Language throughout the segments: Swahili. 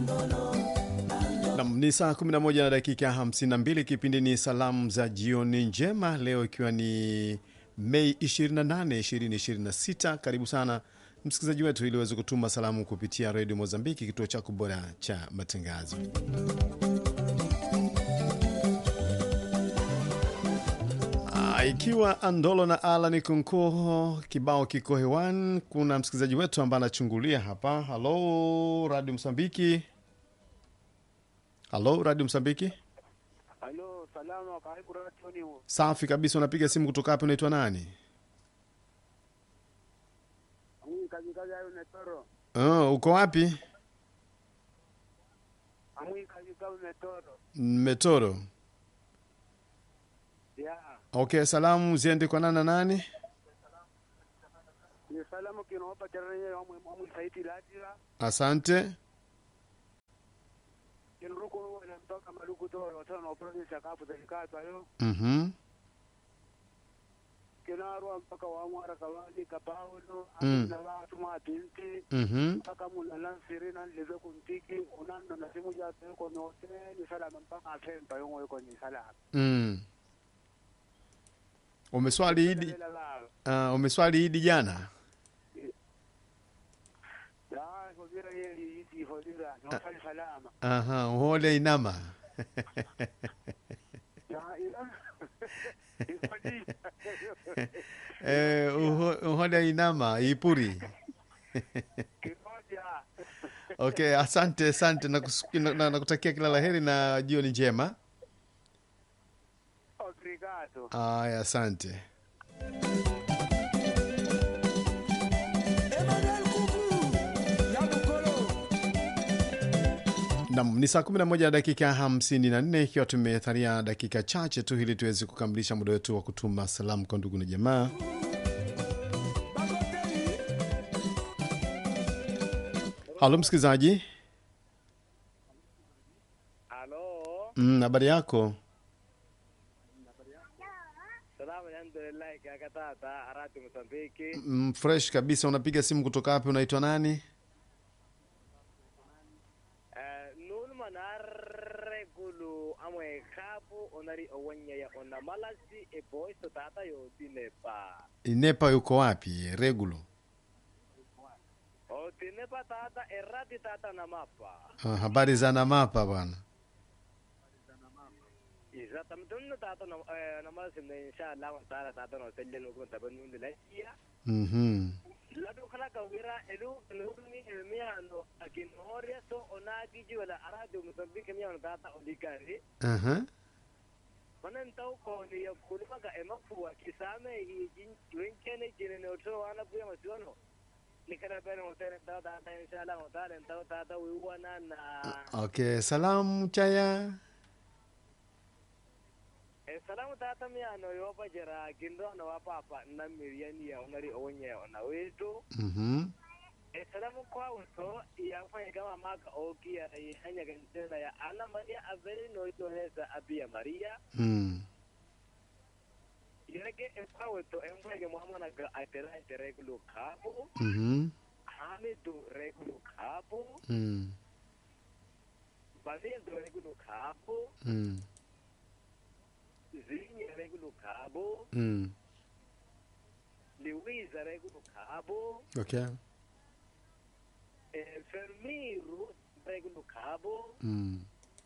Nam ni saa 11 na dakika 52. Kipindi ni salamu za jioni njema, leo ikiwa ni Mei 28, 2026. Karibu sana msikilizaji wetu, ili uweze kutuma salamu kupitia redio Mozambiki, kituo chako bora cha matangazo. Ah, ikiwa Andolo na Alan Kunko kibao kiko hewani, kuna msikilizaji wetu ambaye anachungulia hapa. Halo Radio Msambiki, halo Radio Msambiki. Halo, salama, karibu radioni. Safi kabisa. Unapiga simu kutoka hapo, unaitwa nani? Mimi kazi kazi hayo netoro. Oh, uko wapi? Mimi kazi kazi netoro. Metoro. Ya. Okay, salamu ziende kwa nani na nani? Ni salamu kinaopa charanye amwe amwe saiti latira. Asante. Kinuruko na mtoka maluku toro tano na province ya kapu zalikato ayo. Mhm. Kinarwa mpaka wa mwara kawali kapauno Mm. na watu mabinti. Mhm. mpaka muna lansiri na leve kuntiki unando na simu ja ko no te ni salama mpaka afempa yongo yuko ni salama. Mm. Umeswali Idi, Lela la. uh, umeswali Idi jana? Ya, ko vira yeli iti hodira, no sali salama. Aha, uhole inama. Ya, ila. Ihodi. eh, uho- uhole inama ipuri. Kimoja. Okay, asante asante, nakutakia na, na, nakutakia kila laheri na jioni njema. Obrigado. Aya, asante. Nam ni saa 11 na dakika 54, ikiwa tumetharia dakika chache tu ili tuweze kukamilisha muda wetu wa kutuma salamu kwa ndugu na jamaa. Halo msikilizaji, Halo. Mm, habari yako? Salamu alhamdulillah kaka tata arati Mozambiki. Mm, fresh kabisa. Unapiga simu kutoka wapi? Unaitwa nani? Eh nun manarre gulu amwe kapu onari owanya ya ona malasi e boys to tata yo dinepa. Inepa yuko wapi? Regulo. O dinepa tata erati tata na mapa. Ah, habari za Namapa bwana. Exatamente, no tata na eh, na malasi na inshallah wa taala tata no selle no ko tabanu ndilashia. Mhm. ladu kala ka wira elu elu ni elmiano akin horia so onagi jiwala arado mozambique miano tata oligari Aha. manan tau ko ni ya kulima ga emafu kisame hi jin wenkene jine no to wana buya masuano ni kana bere mo tene tata tata inshallah mo tata tata tata wiwana na Okay, salamu chaya. e salamu tata miano yo pa jera gindo na wapa pa na miriani ya onari onye ona wetu Mhm. e salamu kwa uto ya fanya kama maka oki ya ya hanya gantena ya ana maria averi no ito hesa abia maria Mm. yake e kwa uto e mwege muhamana ga atera atera kulu kapo Mhm. hamidu rekulu kapo Mm. bavindo rekulu kapo Mm. zinya rekulu kapo Mm. liwiza rekulu kapo Okay. e fermiru rekulu kapo Mm.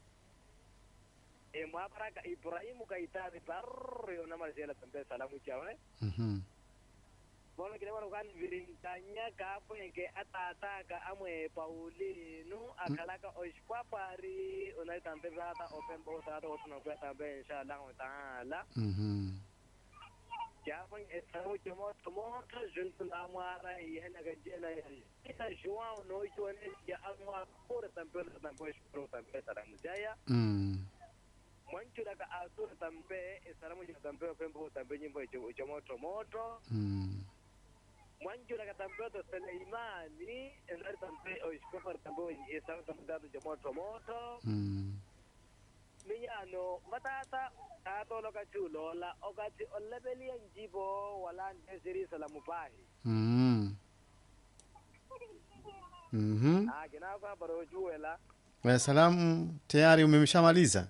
e mwaparaka ibrahimu kaitari barrio na marsela tambe salamu chawe Mhm. bono kile bono kan virinkanya kapo yake atata ka amwe paulinu akalaka oshpapari unai tambe rata open bo tata otuna kwa tambe inshallah wa taala Mhm. japan esau jomo tomo to juntu na mara yana ga jena ita juwa no jone ya amwa por tambe tambe shpro tambe salamu jaya Mm. mwanchu daga asur tambe salamu jina tambe open bo tambe nyimbo jomo tomoto Mm. mwanju daga tambeto Suleimani endari tambe o iskofar tambe o isa tambe datu jamoto moto Mm. minyano matata tato loka chulola okati olebeli njibo wala ndesiri salamu pahi Mhm. Mhm. ah kina ko baro juwela Eh, salamu tayari umemshamaliza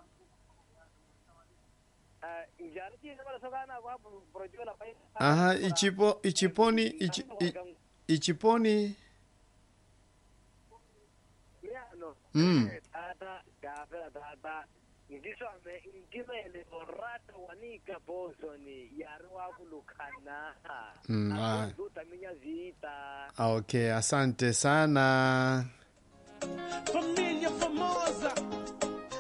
Ah, njari chini bala sokana kwa projola pa aha ichipo ichiponi ichi, i, ichiponi miano Mm. tata gafela tata ngiswame ngimele orata wanika bosoni yari wakulukana Mm, ah. utaminya vita Ah, okay asante sana For me,